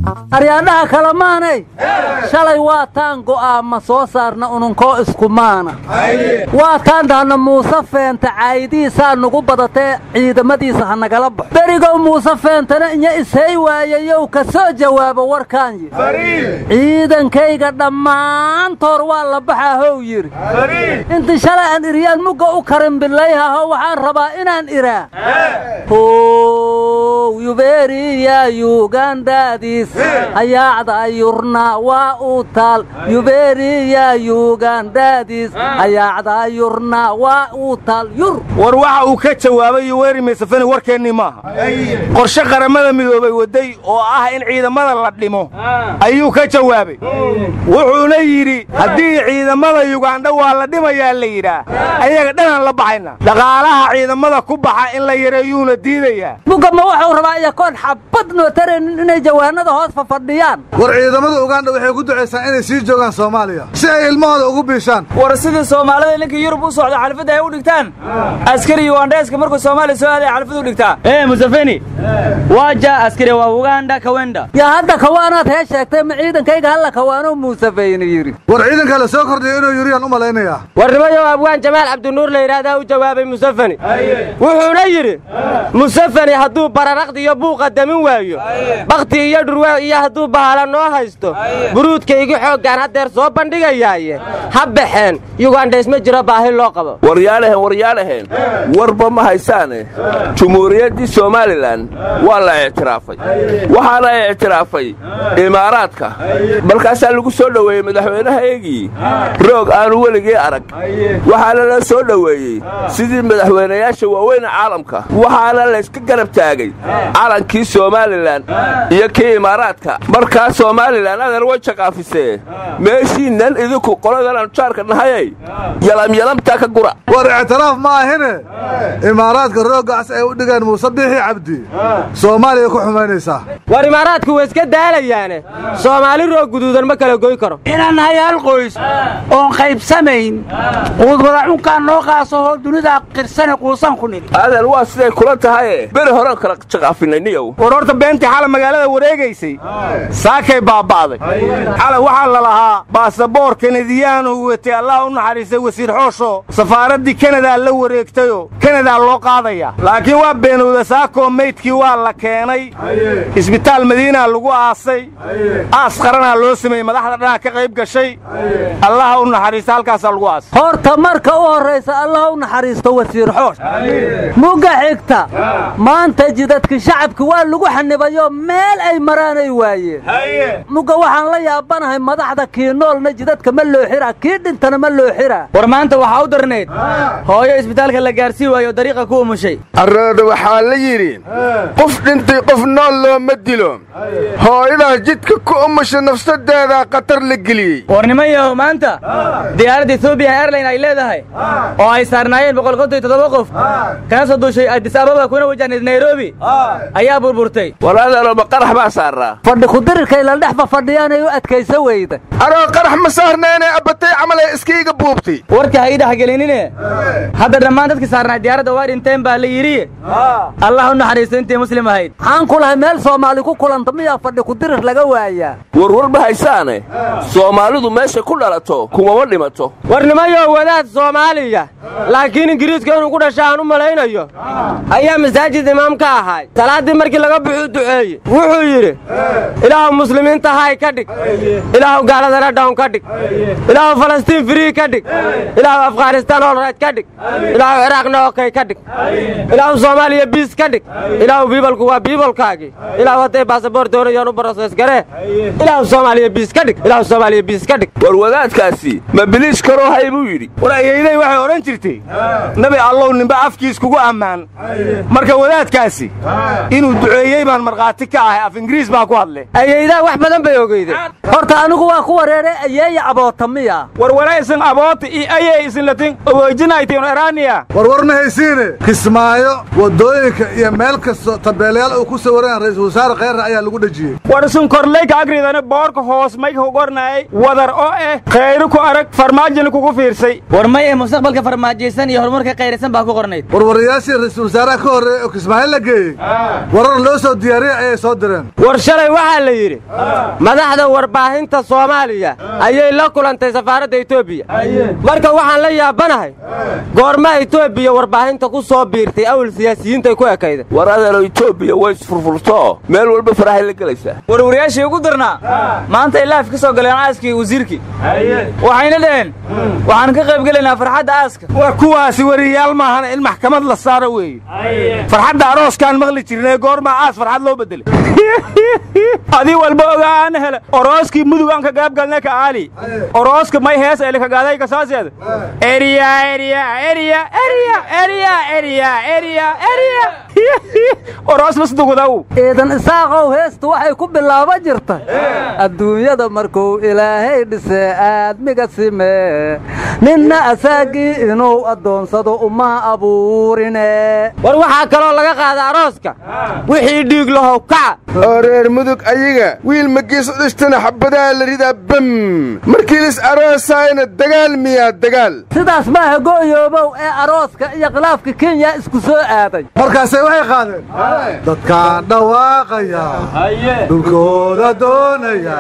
aryaadhaha kale maanay shalay waa taan go'aama soo saarna ununkoo iskumaana waa taan dhahna muuse feenta caayidiisaa nugu badatee ciidamadiisa ha nagala baxo berigow muuse feentana inya ishey waayayow ka soo jawaabo warkaan yidhi ciidankayga dhammaantoor waa la baxaa how yidhi intii shalay aan iryaan mugga u karin bilayhaho waxaan rabaa inaan iraa how yuberiya yugandadis hayaacda yurna waa u taal yuberiya yugandadis hayaacda yurna waa u taal yur war waxa uu ka jawaabay yuweri museveni warkeennii maaha qorshe qaramada midoobay waday oo ah in ciidamada la dhimo ayuu ka jawaabay wuxuuna yidhi haddii ciidamada yugandha waa la dhimayaa la yidhaah ayaga dhanaan la baxayna dhaqaalaha ciidamada ku baxa in la yareeyuuna diidayaa mugga ma wuxuu rabaa iyakoon xabad noo taraynin inay jawaanada hoos fafadhiyaan war ciidamada ugandha waxay ku ducaysaan inay sii joogaan soomaaliya si ay ilmahooda ugu biishaan war sidii soomaalida ninkii yurub u socda xalfadda ay u dhigtaan askari yugandheeska markuu soomaaliya soo aaday xalfad u dhigtaa ee museveni waaja askari waa uganda kawenda yaa hadda kawaanaad hee sheegtay ma ciidankayga halla kawaano muusefeyni yidhi war ciidanka la soo kordhiyo inuu yuriyaan u malaynayaa warnimayow abwaan jamaal cabdinuur la yidhaahdaa u jawaabay musefeni wuxuuna yidhi musefeni hadduu bararaqdi iyo buuqa damin waayo bakhti iyo dhurwaa iyo hadduu bahala noo haysto buruudkaygi xooggaan haddeer soo bandhigayaaye ha baxeen yugandhays ma jiro baahi loo qabo waryaalehen waryaalehen warba ma haysaane jumhuuriyaddii somalilan waa la ictiraafay waxaana ictiraafay imaaraadka markaasaa lagu soo dhoweeyey madaxweynahaygii roog aanu weligii arag waxaana la soo dhoweeyey sidii madaxweynayaasha waaweyne caalamka waxaana layska garab taagay calankii somalilan iyo kii imaaraadka markaa somalilan adeer way jaqaafisee meeshiinnan idinku qoladan aanu jaarka nahayay yalamyalamtaa ka gura war ictiraaf ma ahine imaaraadka rooggaas ay u dhigeen muuse biixi cabdi soomaaliya ku xumaynaysaa war imaaraadku way iska daalayaane soomaali roog guduudan ma kala goy karo inaan nahay hal qoys oon qaybsamayn quudwadacunkaan noo qaasahoo dunida qirsane quusan ku nidhi adeer waa siday kula tahaye beri horean kala jaqaafinay niyow war horta beentii xala magaalada wareegaysay saakay baaba'day xala waxaa la lahaa baasaboor kanadiyaanu watay allah u naxariistay wasiir xoosho safaaraddii kanadaa la wareegtayoo kanadaa loo qaadaya laakiin waa beenowda saakoo meydkii waa la keenay isbitaal madiinaa lagu aasay aas qaranaa loo sameeyey madaxda dhanaa ka qayb gashay allaha u naxariista halkaasaa lagu aasay horta marka u horraysa allah u naxariisto wasiir xoosh mugga xigta maanta jidadka shacabka waa lagu xanibayoo meel ay maraanay waayeen mugga waxaan la yaabanahay madaxda kii noolna jidadka ma loo xiraa kii dhintana ma loo xiraa war maanta waxaa u darnayd hooyo isbitaalka la gaarsii waayo dariiqa ku umushay arooda waxaa la yidhi qof dhintay qof nool looma dilo hooyadaa jidka ku umusha nafsadeedaa khatar la geliyey warnimayahow maanta diyaaradda ethoobiya airline ay leedahay oo ay saarnaayeen boqol konton iyo toddoba qof kana soo duushay addis ababa kuna wajahnayd nairobi ayaa burburtay war adeeroma qarax baa saaraa fadhi kudirirkay la dhex fafadhiyaanay u adkaysa weyda anoo qarax ma saarnayne abbatay camalay iskiiga buubtay warka ha ii dhexgelinine hadda dhammaan dadkii saarnaa diyaaradda waa dhinteen baa la yidhi allah u naxariisto intii muslim ahayd maxaan ku lahay meel soomaali ku kulanta miyaa fadhi kudirir laga waayaa warwar ma haysaane soomaalidu meeshay ku dhalato kumama dhimato warnimayo wadaad soomaaliya laakiin ingiriiska inuu ku dhasha aan u malaynayo ayaa masaajid imaam ka ahaay salaaddii markii laga buxuu duceeye wuxuu yidhi ilaahu muslimiinta hay ka dhig ilaahu gaaladana dhawn ka dhig ilaahu falastiin firii ka dhig ilaahu afghanistaan olrayt ka dhig ilaahu ciraaqna okey ka dhig ilaahu soomaaliya biis ka dhig ilaahu biibalku waa biibalkaagii ilaahu hadday baasaboor doonayaan u barosees garee ilaahu soomaaliya biis ka dhig ilaahu soomaaliya biis ka dhig war wadaadkaasi ma biliis karoo hay buu yidhi war ayayday waxay odhan jirtay nabi allow nimba afkiis kugu ammaan marka wadaadkaasi inuu duceeyey baan markhaati ka ahay af ingiriis baa ku hadle ayaydaa wax badan bay ogeydeen horta anigu waa ku wareeray ayeeya aboota miya warwara isin aboota iyo ayey isin latin ogoojinaytiin eraaniya warwar ma haysiine kismaayo waddooyinka iyo meel kastoo tabeelayaal uu ku sawiran ra'iisul wasaare kheyra ayaa lagu dhejiyey war isin korleyka agridana boorka hoos mayka ku qornaayay wadar oo eh khayru ku arag farmaajina kugu fiirsay war may ee mustaqbalka farmaajaysan iyo horumarka kayraysan baa ku qornayd warwarayaashii ra'iisul wasaaraha ka horreeyey oo kismaayo la geeyey warar loo soo diyaariyey ayay soo direen war shalay waxaa la yidhi madaxda warbaahinta soomaaliya ayay la kulantay safaaradda etoobiya marka waxaan la yaabanahay goorma etoobiya warbaahinta ku soo biirtay awal siyaasiyiintay ku ekayda war adeero etoobiya way isfurfurto meel walba farahay la gelaysaa warwaryaashii ugu darnaa maanta ay laaf ka soo galeen aaskii iyo wasiirkii waxayna dhaheen waxaan ka qayb gelaynaa farxadda aaska waa kuwaasi wariyaal maahan in maxkamad la saaro weeye farxadda arooskaan maqli jirnay goormaa aas farxad loo bedelay adii walba ogaan hele orooskii mudug aan ka gaab galne ka aali orooska may hees ele kagaaday kasaaseed eriya eriya eriya eriya eriya eriya eriya eriya oroos lasdugudaw ciidan isaaqow heestu waxay ku bilaaba jirta adduunyada markuu ilaahay dhisee aadmiga simee ninna asaagii inuu addoonsado uma abuurine war waxaa kaloo laga qaada arooska wixii dhiig lahow kaca oo reer mudug ayaga wiil magiis u dhistana xabadaha la ridaa bam markii lis aroosaayna dagaal miyaa dagaal sidaas maaha go'yoobow ee arooska iyo khilaafka kenya isku soo aaday markaasay waxay qaadeen dadkaan dhawaaqaya dhulkooda doonaya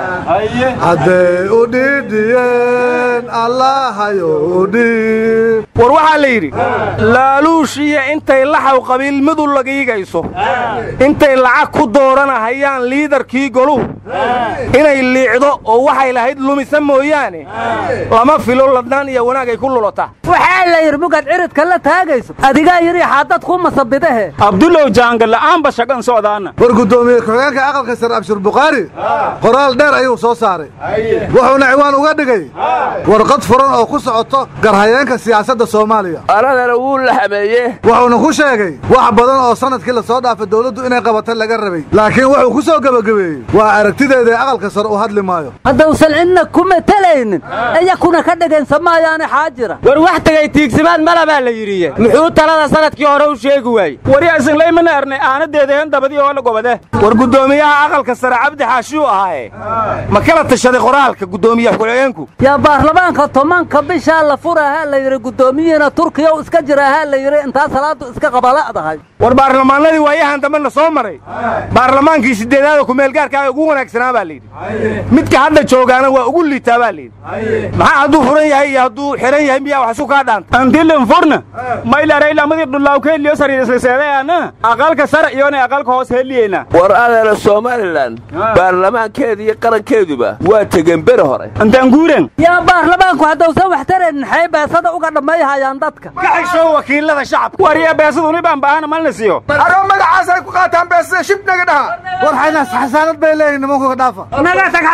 hadday u dhidhiyeen allahayo u dhiib war waxaa la yidhi laaluushiya intay laxaw qabiilmadu lagiigayso intay lacag ku dooranahayaan liidarkii goluhu inay liicdo oo waxay lahayd lumisa mooyaane lama filo ladnaan iyo wanaag ay ku lulata waxaa la yidhi mugaad ciridka la taagayso adigaa yidhi xaadad ku masabidahe abdulow jaanga la'aanba shagan socdaana war guddoomiye ku-xigeenka aqalka sare abshir bukhaari qoraal dheer ayuu soo saaray wuxuuna ciwaan uga dhigay warqad furan oo ku socoto garhayeenka siyaasadda soomaaliya aradana wuu la xameeye wuxuuna ku sheegay wax badan oo sannadkii la soo dhaafay dawladdu inay qabatay laga rabay laakiin wuxuu ku soo gebagabeeyey waa aragtideeda ee aqalka sare u hadli maayo haddausan cidna ku matalaynin iyakuna ka dhegaysa maayaane xaajira war wax tegay tiigsimaad mala baa la yidhiye muxuu talada sannadkii hore u sheegi waayey warya isinlaymana erne aanadeedehen dabadii oo la gobade war guddoomiyaha aqalka sare cabdi xaashiyuu ahaaye ma kala tashaday qoraalka guddoomiyaha ku-xigeenku yaa baarlamaanka tobanka bishaa la furahaa la yidhi guddoomiyihiina turkiya u iska jiraahaa la yidhi intaa salaadu iska qabala'dahay war baarlamaanadii waayahan dambena soo maray baarlamaankii siddeedaada kumeelgaarkaa ugu wanaagsanaa baa layidhi midka hadda joogaana waa ugu liitaa baa layidhi maxaa hadduu furan yahay iyo hadduu xihan yahay miyaa wax isu kaa dhaanta antilin furna maylaray lamadii dhulaawkeeliyo sariirisliseedayaana aqalka sare iyona aqalka hoos heliyeyna war adeera somalilan baarlamaankeeda iyo qarankeeduba waa tegen bere hore antaan guuren yaa baarlamaanku haddausan wax tarayn maxay beesada uga dhammayhayaan dadka ka xishow wakiilada shacabka warya beesaduni baan baahana malna siiyo aroo magacaasay ku qaataan beesada shibnaga dhaha war xaynaas xasaanad bay leeyihin nimanku ka dhaafa naga tag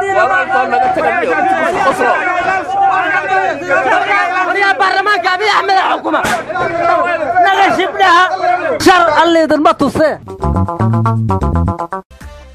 xasaanadiina baarlamaanka abiy axmed xukuma naga shibdhaha shar alliidinma tusee